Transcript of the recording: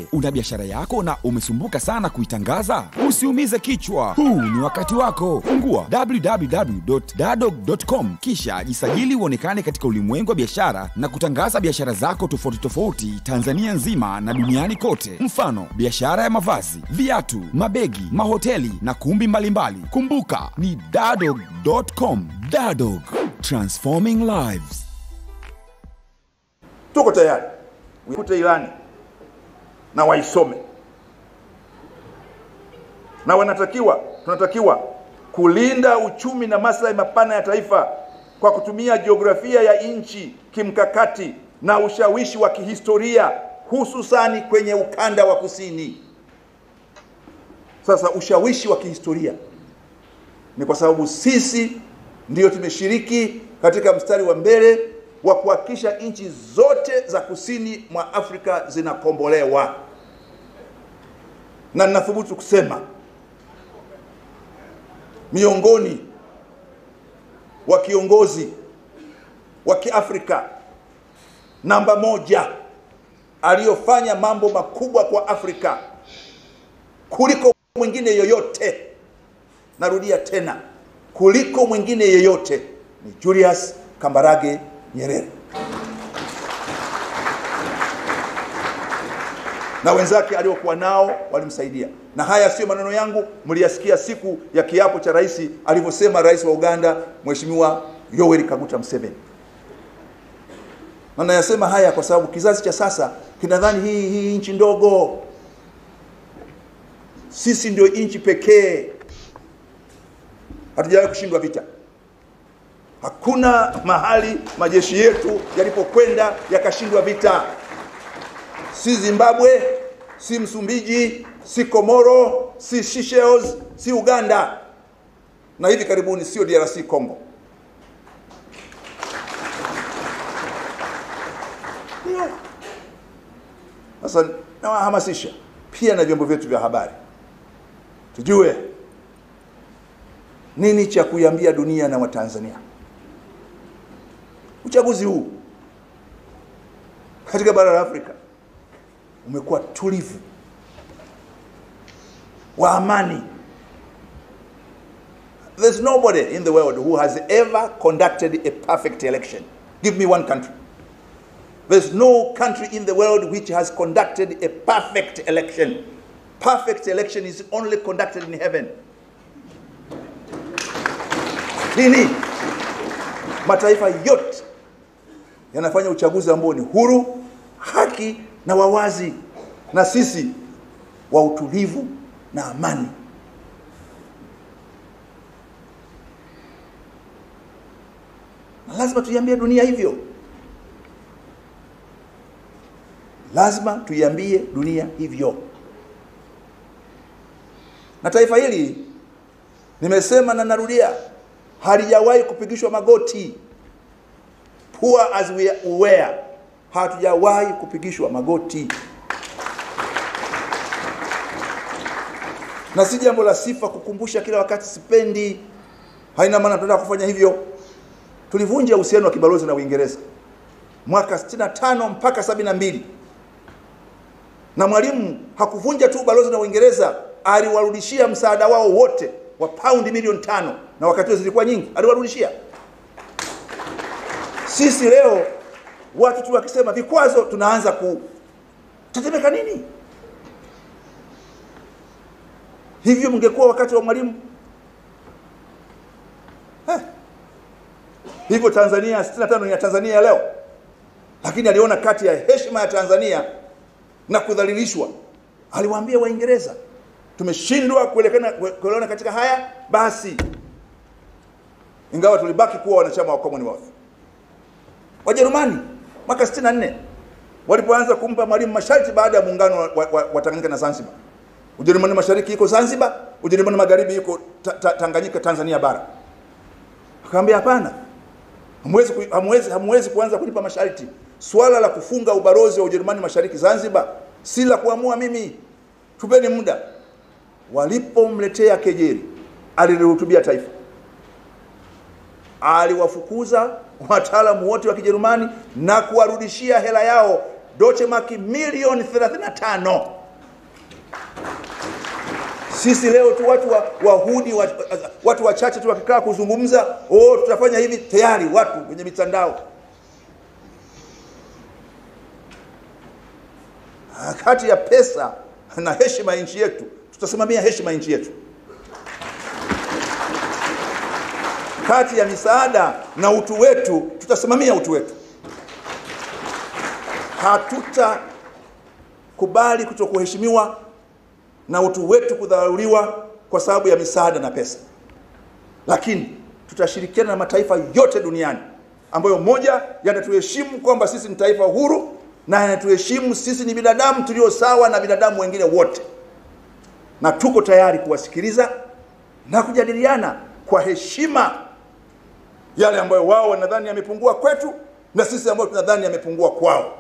una biashara yako na umesumbuka sana kuitangaza? Usiumize kichwa, huu ni wakati wako. Fungua www.dadog.com kisha jisajili uonekane katika ulimwengu wa biashara na kutangaza biashara zako tofauti tofauti Tanzania nzima na duniani kote. Mfano, biashara ya mavazi, viatu, mabegi, mahoteli na kumbi mbalimbali mbali. Kumbuka ni dadog.com. Dadog, transforming lives. tuko tayari kute ilani na waisome na wanatakiwa tunatakiwa kulinda uchumi na maslahi mapana ya taifa kwa kutumia jiografia ya nchi kimkakati na ushawishi wa kihistoria hususani kwenye ukanda wa kusini sasa ushawishi wa kihistoria ni kwa sababu sisi ndiyo tumeshiriki katika mstari wa mbele wa kuhakikisha nchi zote za kusini mwa Afrika zinakombolewa, na ninathubutu kusema miongoni wa kiongozi wa Kiafrika namba moja aliyofanya mambo makubwa kwa Afrika kuliko mwingine yoyote, narudia tena, kuliko mwingine yeyote ni Julius Kambarage Nyerere na wenzake aliokuwa nao walimsaidia. Na haya sio maneno yangu, mliyasikia siku ya kiapo cha rais alivyosema rais wa Uganda Mheshimiwa Yoweri Kaguta Museveni. Na nayasema haya kwa sababu kizazi cha sasa kinadhani hii hii nchi ndogo, sisi ndio nchi pekee hatujawahi kushindwa vita. Hakuna mahali majeshi yetu yalipokwenda yakashindwa vita, si Zimbabwe, si Msumbiji, si Komoro, si Seychelles, si Uganda, na hivi karibuni sio DRC Congo. Ndio. Sasa nawahamasisha pia na vyombo vyetu vya habari tujue nini cha kuiambia dunia na Watanzania. Uchaguzi huu katika bara la Afrika umekuwa tulivu, wa amani. There's nobody in the world who has ever conducted a perfect election. Give me one country. There's no country in the world which has conducted a perfect election. Perfect election is only conducted in heaven. Lini? Mataifa yote yanafanya uchaguzi ambao ni huru, haki na wawazi, na sisi wa utulivu na amani. Na lazima tuiambie dunia hivyo, lazima tuiambie dunia hivyo. Na taifa hili nimesema na narudia, halijawahi kupigishwa magoti. Poor as we were, hatujawahi kupigishwa magoti, na si jambo la sifa kukumbusha kila wakati. Sipendi, haina maana tunataka kufanya hivyo. Tulivunja uhusiano wa kibalozi na Uingereza mwaka 65 mpaka 72 na Mwalimu hakuvunja tu ubalozi na Uingereza, aliwarudishia msaada wao wote wa paundi milioni tano, na wakati huo zilikuwa nyingi, aliwarudishia. Sisi leo watu tu wakisema vikwazo, tunaanza kutetemeka nini? Hivyo mngekuwa wakati wa Mwalimu eh. Hivyo Tanzania 65 ni ya Tanzania ya leo, lakini aliona kati ya heshima ya Tanzania na kudhalilishwa, aliwaambia Waingereza, tumeshindwa kuelekana kuelewana katika haya, basi ingawa tulibaki kuwa wanachama wa Commonwealth. Wajerumani mwaka 64 walipoanza kumpa Mwalimu masharti baada ya muungano wa, wa, wa Tanganyika na Zanzibar. Ujerumani mashariki iko Zanzibar, Ujerumani magharibi iko ta, ta, Tanganyika, Tanzania bara. Akamwambia hapana, hamwezi hamwezi hamwezi kuanza kunipa masharti. Swala la kufunga ubalozi wa Ujerumani mashariki Zanzibar si la kuamua mimi, tupeni muda. Walipomletea kejeli, alilihutubia taifa, aliwafukuza wataalamu wote wa Kijerumani na kuwarudishia hela yao Deutsche Mark milioni 35 Sisi leo tu watu wa, wahudi wa, watu wachache tu wakikaa kuzungumza, oh, tutafanya hivi, tayari watu kwenye mitandao. Kati ya pesa na heshima ya nchi yetu, tutasimamia heshima ya nchi yetu. Kati ya misaada na utu wetu, tutasimamia utu wetu. Hatutakubali kutokuheshimiwa na utu wetu kudharauliwa kwa sababu ya misaada na pesa, lakini tutashirikiana na mataifa yote duniani ambayo moja yanatuheshimu kwamba sisi ni taifa huru na yanatuheshimu sisi ni binadamu tulio sawa na binadamu wengine wote, na tuko tayari kuwasikiliza na kujadiliana kwa heshima yale ambayo wao wanadhani yamepungua kwetu na sisi ambayo tunadhani yamepungua kwao.